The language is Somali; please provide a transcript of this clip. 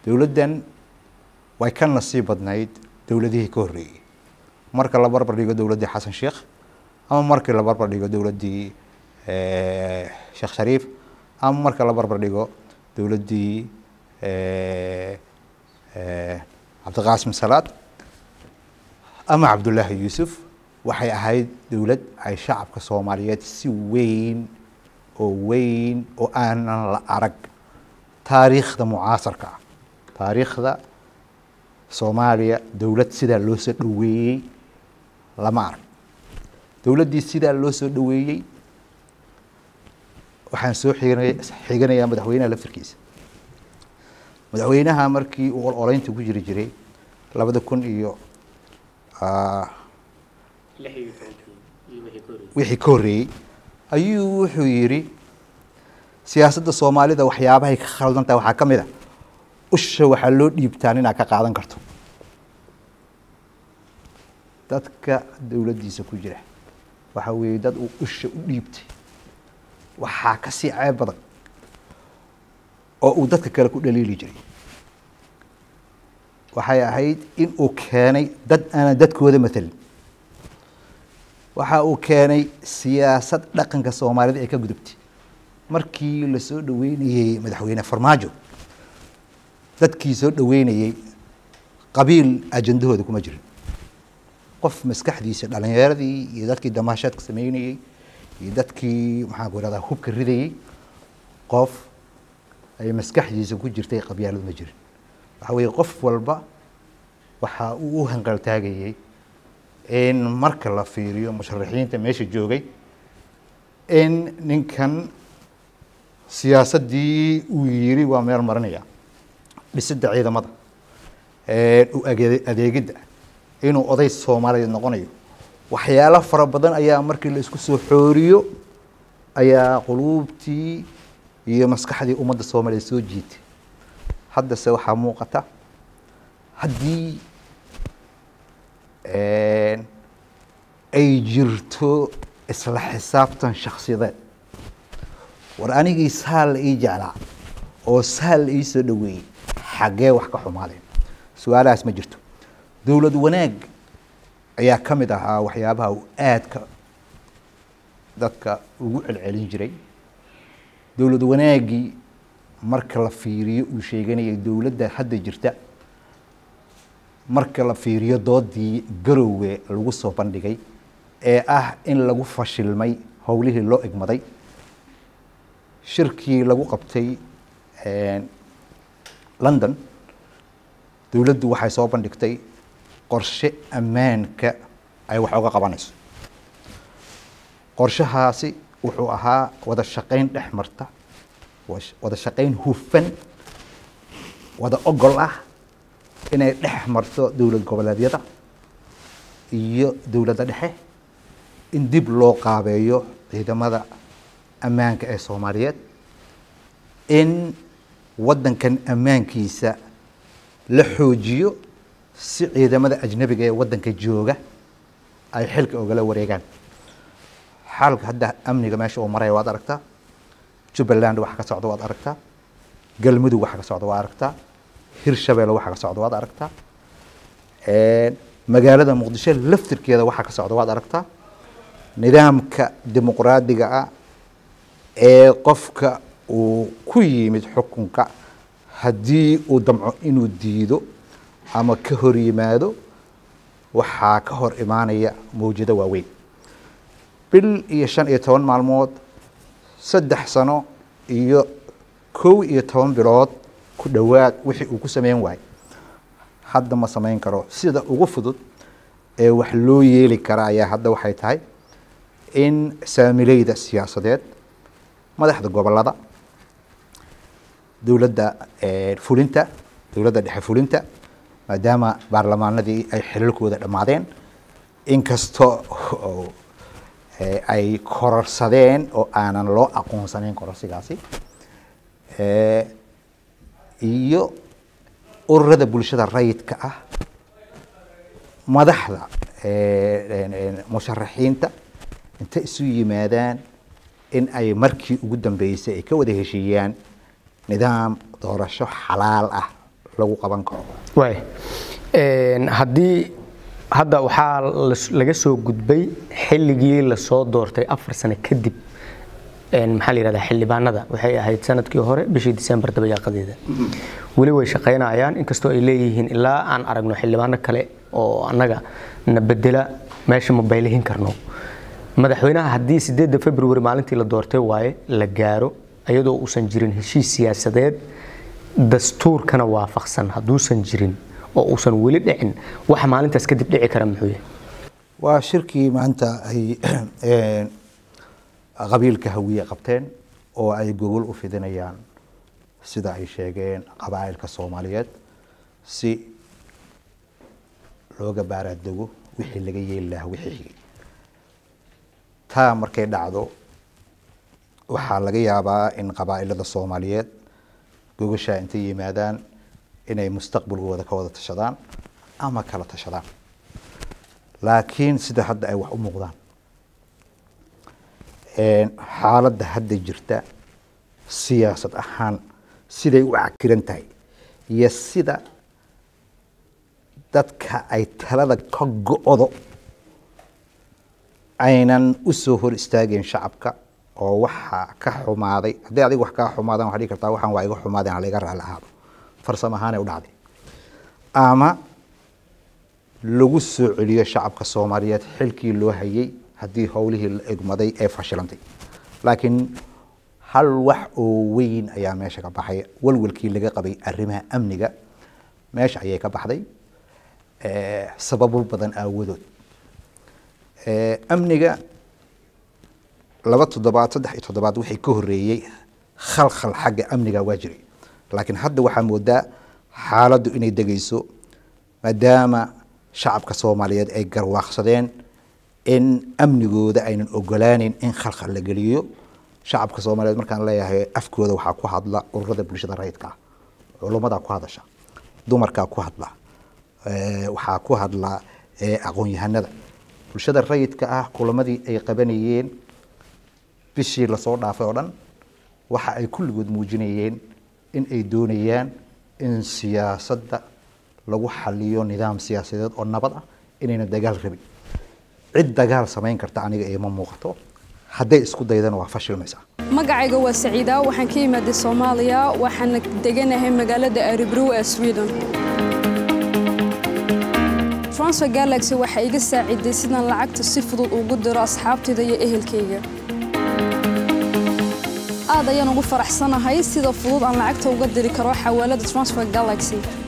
dowladdan way ka nasiib badnayd dowladihii ka horreeyey marka la barbar dhigo dowladdii xasan sheekh ama markii la barbar dhigo dowladdii sheekh shariif ama marka la barbar dhigo dowladdii cabdiqaasim salaad ama cabdullaahi yuusuf waxay ahayd dowlad ay shacabka soomaaliyeed si weyn oo weyn oo aanan la arag taariikhda mucaasarka ah taariikhda soomaaliya dowlad sidaa loo soo dhoweeyey lama arag dowladdii sidaa loo soo dhoweeyey waxaan soo xiganay xiganayaa madaxweynaha laftirkiisa madaxweynaha markii uu ololeynta ku jiri jiray labada kun iyo wixii ka horreeyey ayuu wuxuu yidhi siyaasadda soomaalida waxyaabahay ka khaldan tahay waxaa ka mid a usha waxaa loo dhiibtaan inaad ka qaadan karto dadka dowladdiisa ku jira waxa weeye dad uu usha u dhiibtay waxaa ka sii ceeb badan oo uu dadka kale ku dhaliili jiray waxay ahayd in uu keenay dad aanan dadkooda matelin waxa uu keenay siyaasad dhaqanka soomaalida ee ka gudubtay markii la soo dhoweynayey madaxweyne farmaajo dadkii soo dhoweynayey qabiil ajandahooda kuma jirin qof maskaxdiisa dhalinyaradii iyo dadkii damaashaadka sameynayey iyo dadkii maxaan ku irahdaa hubka ridayey qof ay maskaxdiisa ku jirtay qabyaaladu ma jirin waxa weeye qof walba waxa uu u hanqaltaagayey in marka la fiiriyo musharaxiinta meesha joogay in ninkan siyaasaddii uu yiri waa meel marinaya dhisidda ciidamada u adeegidda inuu oday soomaaliyeed noqonayo waxyaalo fara badan ayaa markii la isku soo xooriyo ayaa quluubtii iyo maskaxdii ummadda soomaaliyeed soo jiitay haddase waxaa muuqata haddii ay jirto isla xisaabtan shaksiyadeed war anigii saal la ii jeclaa oo saal la ii soo dhoweeyey xaggee wax ka xumaadeen su-aalahaas ma jirto dowlad wanaag ayaa ka mid ahaa waxyaabaha uu aadka dadka ugu celcelin jiray dowlad wanaaggii marka la fiiriyo uu sheeganayay dowladda hadda jirta marka la fiiriyo doodii garowge lagu soo bandhigay ee ah in lagu fashilmay howlihii loo egmaday shirkii lagu qabtay london dowladdu waxay soo bandhigtay qorshe ammaanka ay wax oga qabanayso qorshahaasi wuxuu ahaa wada shaqayn dhex marta wada shaqayn hufan wada ogol ah inay dhex marto dowlad goboleedyada iyo dowladda dhexe in dib loo qaabeeyo ciidamada ammaanka ee soomaaliyeed in waddankan ammaankiisa la xoojiyo si ciidamada ajnabiga ee waddanka jooga ay xilka ogala wareegaan xaalka hadda amniga meesha uu maraya waad aragtaa jubbaland waxa ka socda waad aragtaa galmudug waxa ka socda waad aragtaa hirshabeelle waxa ka socda waad aragtaa magaalada muqdisho laftirkeeda waxa ka socda waad aragtaa nidaamka dimuqraadiga ah ee qofka uu ku yimid xukunka haddii uu damco inuu diido ama ka hor yimaado waxaa ka hor imaanaya mawjado waaweyn bil iyo shan iyo toban maalmood saddex sano iyo kow iyo toban bilood ku dhowaad wixii uu ku sameyn waayo hadda ma samayn karo sida ugu fudud ee wax loo yeeli kara ayaa hadda waxay tahay in saamileyda siyaasadeed madaxda gobolada dowladda fulinta dowladda dhexe fulinta maadaama baarlamaanadii ay xilalkooda dhammaadeen inkastoo ay kororsadeen oo aanan loo aqoonsanayn kororsigaasi iyo ururada bulshada rayidka ah madaxda musharaxiinta inta isu yimaadaan in ay markii ugu dambeysay ay ka wada heshiiyaan nidaam doorasho xalaal ah lagu qaban karo waay Een, haddii hadda waxaa las- laga soo gudbay xilligii lasoo doortay afar sano kadib een, maxaa la yidhahdaa xildhibaanada waxay ahayd sanadkii hore bishii disembar dabayaaqadeeda weli way shaqaynayaan inkastoo ay leeyihiin ilaa aan aragno xildhibaano kale oo annaga na bedela meesha ma baylihin karno madaxweynaha haddii sideedda february maalintii la doortay waaye la gaaro iyadoo uusan jirin heshiis siyaasadeed dastuurkana waafaqsan hadduusan jirin oo uusan weli dhicin waxa maalintaas kadib dhici kara muxuu yahay waa shirkii maanta ay een, qabiilka hawiye qabteen oo ay gogol u fidinayaan sida ay sheegeen qabaa'ilka soomaaliyeed si looga baaraadego wixii laga yeeli lahaa wixii xigay taa markay dhacdo waxaa laga yaabaa in qabaa'ilada soomaaliyeed gogashaa intay yimaadaan inay mustaqbalkooda ka wada tashadaan ama kala tashadaan laakiin sida hadda ay wax u muuqdaan een, xaaladda hadda jirta siyaasad ahaan siday u cakiran tahay iyo sida dadka ay talada ka go-do aynan u soo hor istaageen shacabka oo waxa ka xumaaday haddii adiga wax kaa xumaadaan waxaa dhihi kartaa waxaan waa iga xumaadeen hala iga raali ahaado farsamo ahaanay u dhacday ama lagu soo celiyo shacabka soomaaliyeed xilkii loo hayay haddii howlihii la egmaday ee fashilantay laakiin hal wax oo weyn ayaa meesha ka baxay walwalkii laga qabay arrimaha amniga meesha ayay ka baxday eh, sababo badan aawadood Eh, amniga laba toddobaad saddex iyo toddobaad wixii ka horreeyey khalkhal xagga amniga waa jiray laakiin hadda waxaa moodaa xaaladdu inay degayso maadaama shacabka soomaaliyeed ay garwaaqsadeen in amnigooda aynan ogolaaneyn in khalkhal la geliyo shacabka soomaaliyeed markaan leeyahay afkooda waxaa ku hadla ururada bulshada rayidka ah culummadaa ku hadasha dumarkaa ku hadla eh, waxaa ku hadla eh, aqoon-yahanada bulshada rayidka ah kulamadii ay qabanayeen bishii lasoo dhaafay oo dhan waxa ay kulligood muujinayeen in ay doonayaan in siyaasadda lagu xaliyo nidaam siyaasadeed oo nabad ah inayna dagaal rabin cid dagaal samayn karta aniga iima muuqato hadday isku daydana waa fashilmaysaa magacayga waa saciida waxaan ka imaaday soomaaliya waxaana deganahay magaalada aribrow ee sweden transfer galaxy waxa iga saaciday sidaan lacagta si fudud ugu diro asxaabtayda iyo ehelkayga aad ayaan ugu faraxsanahay sida fudud aan lacagta uga diri karo xawaalada transfer galaxy